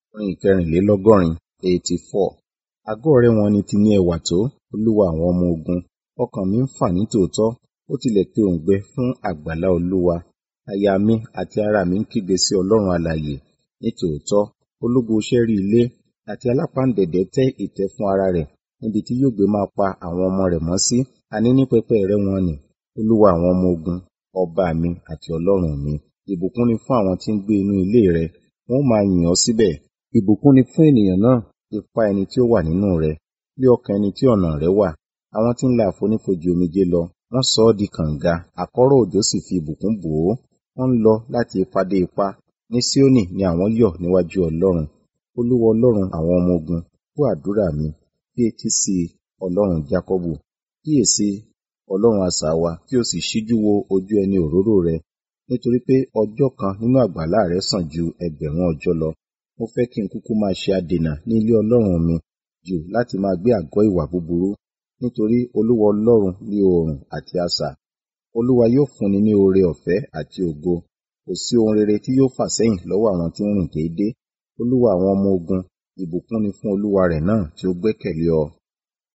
Orin ìkẹrìnlélọ́gọ́rin eighty four. Àgọ́ rẹ wọn ni ti ní ẹwà tó, Olúwa àwọn ọmọ ogun. Ọkàn mi ń fà ní tòótọ́, ó tilẹ̀ pe òǹgbẹ fún àgbàlá Olúwa. Àyà mi àti ara mi ń kígbe sí Ọlọ́run alààyè. Ní tòótọ́, ológo ṣẹ́rí ilé àti alápáǹdẹ̀dẹ̀ tẹ́ ìtẹ́ fún ara rẹ̀ níbi tí yóò gbé máa pa àwọn ọmọ rẹ̀ mọ́ sí, àní ní pẹpẹ rẹ wọn nì, Olúwa àwọn ọmọ ogun, ọba mi àti Ọlọ́run mi. Ìbùkún ni fún àwọn tí ń gbé inú ilé rẹ, wọn ó máa yìn ọ́ síbẹ̀. Ìbùkún ni fún ènìyàn náà, ipá ẹni tí ó wà nínú rẹ̀, lé ọkàn ẹni tí ọ̀nà rẹ̀ wà. Àwọn tí ń la àfonífojì omijé lọ, wọ́n sọ ọ́ di kànga, àkọ́rọ̀ òjò sì fi ìbùkún bò ó. Wọ́n ń lọ láti ipá dé ipá. Ní Síónì ni àwọn yọ̀ níwájú Ọlọ́run. Olúwa Ọlọ́run àwọn ọmọ ogun, gbọ́ àdúrà mi, fi etí sí i, Ọlọ́run Jákọ́bù. Kíyèsi, Ọlọ́run asà wa, kí o sì ṣíjú wo ojú ẹni òróró rẹ, nítorí pé ọjọ́ kan nínú àgbàlá rẹ sàn ju ẹgbẹ̀rún ọjọ́ lọ. Mo fẹ́ kí n kúkú máa ṣe adènà ní ilé Ọlọ́run mi jù láti máa gbé àgọ́ ìwà búburú, nítorí Olúwa Ọlọ́run ní oòrùn àti asà. Olúwa yóò fúnni ní oore ọ̀fẹ́ àti ògo. Kò sí ohun rere tí yóò fà sẹ́yìn lọ́wọ́ àwọn tí ń rìn déédé. Olúwa àwọn ọmọ ogun, ìbùkún ni fún olúwa rẹ̀ náà tí ó gbẹ́kẹ̀lé ọ.